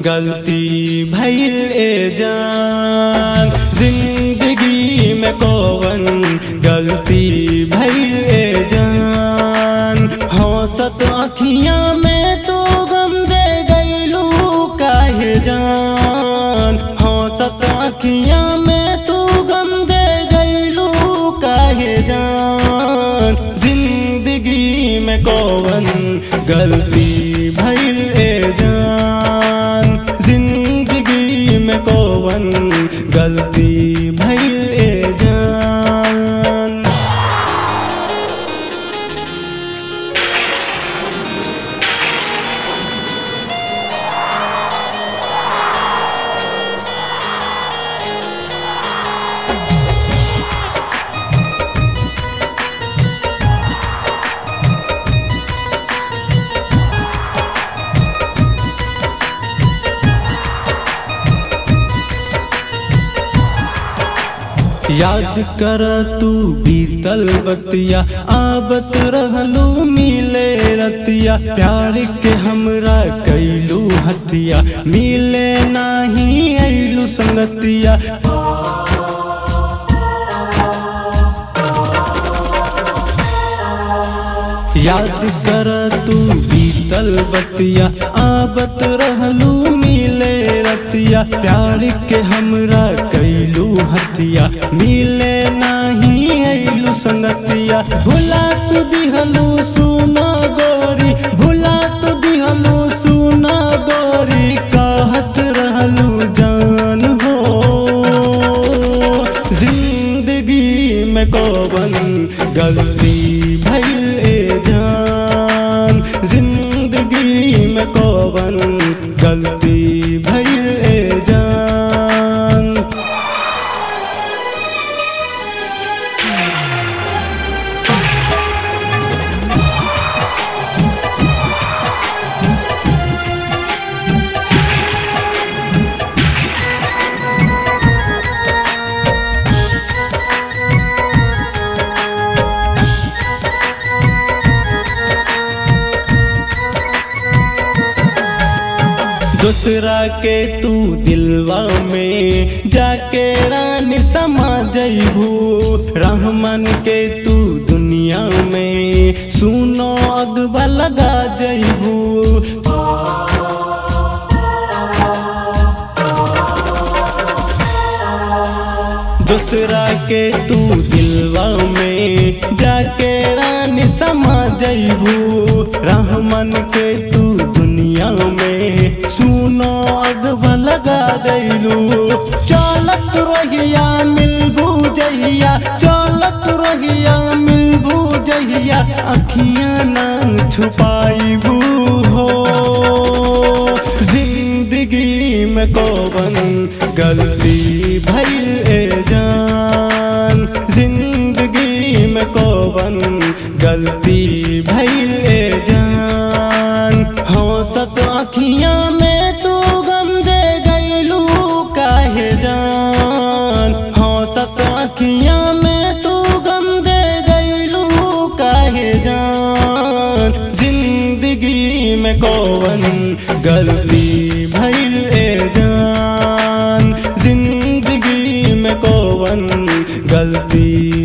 गलती भइल ए जान जिंदगी में कौन गलती भइल ए जान हौसत अखियां में तो गम दे गईलू काहे जान हौसत अखियां में तू गम दे गईलू काहे जान जिंदगी में कौन गलती भइल ए जान जिंदगी में कौन गलती भइल ए जान याद कर तू बीतल बतिया आबत रहलू मिले रतिया प्यार के हमरा कैलू हतिया मिले नाही ऐलू संगतिया याद कर तू बीतल बतिया आबत रहलू मिले रतिया प्यार के हमरा कैलू हतिया मिले नाही ऐलू संगतिया भुला तू दिहलू सुना गोरी भुला तू दिहलू सुना गोरी कहत रहलू जान हो जिंदगी में कौन गलती भइल ए जान जिंदगी में कौन गलती भइल ए जान दूसरा के तू दिलवा में जाके रानी समा जइबू रहमान के तू दुनिया में सुनो अगबा लगा जइबू दूसरा के तू दिलवा में जाके रानी समा जइबू रहमान के तू दुनिया में सुनो अगवा लगा दैलू चलत रहिया मिलबू जहिया चलत रहिया मिलबू जहिया अखियां ना छुपाइबू हो जिंदगी में कौन गलती भइल ए जान जिंदगी में कौन गलती भइल ए जान हौसत अखियां में तू गम दे गईलू काहे जान हौसत अखियां में तू गम दे गईलू काहे जान जिंदगी में कौन गलती भइल ए जान जिंदगी में कौन गलती